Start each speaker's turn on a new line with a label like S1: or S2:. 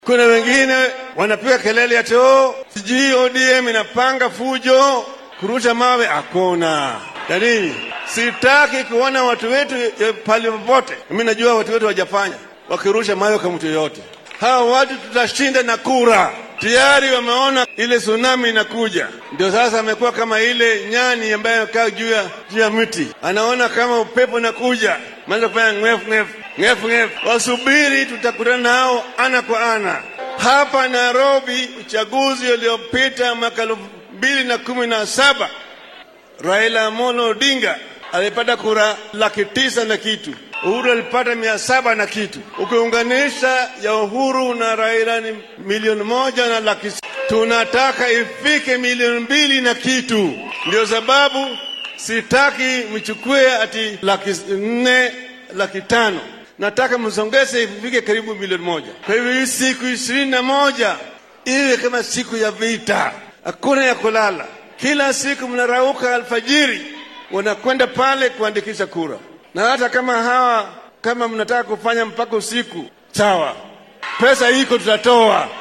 S1: Kuna wengine wanapiga kelele ati oh, sijui ODM inapanga fujo kurusha mawe. Hakuna ya nini? Sitaki kuona watu wetu eh, pale popote. Mimi najua watu wetu wajafanya wakirusha mawe kwa mtu yoyote. Hawa watu tutashinda na kura. Tayari wameona ile tsunami inakuja, ndio sasa amekuwa kama ile nyani ambaye amekaa juu ya juu ya mti, anaona kama upepo inakuja, maanza kufanya ng'efu ng'efu ng'efu ng'efu. Wasubiri, tutakutana nao ana kwa ana hapa Nairobi. Uchaguzi uliopita mwaka elfu mbili na kumi na saba Raila Amolo Odinga alipata kura laki tisa na kitu, Uhuru alipata mia saba na kitu. Ukiunganisha ya Uhuru na Raila ni milioni moja na laki. s- Tunataka ifike milioni mbili na kitu. Ndio sababu sitaki mchukue ati laki nne laki tano nataka msongeze ifike karibu milioni moja. Kwa hivyo hii siku ishirini na moja iwe kama siku ya vita, hakuna ya kulala. Kila siku mnarauka alfajiri, wanakwenda pale kuandikisha kura, na hata kama hawa kama mnataka kufanya mpaka usiku, sawa, pesa iko, tutatoa.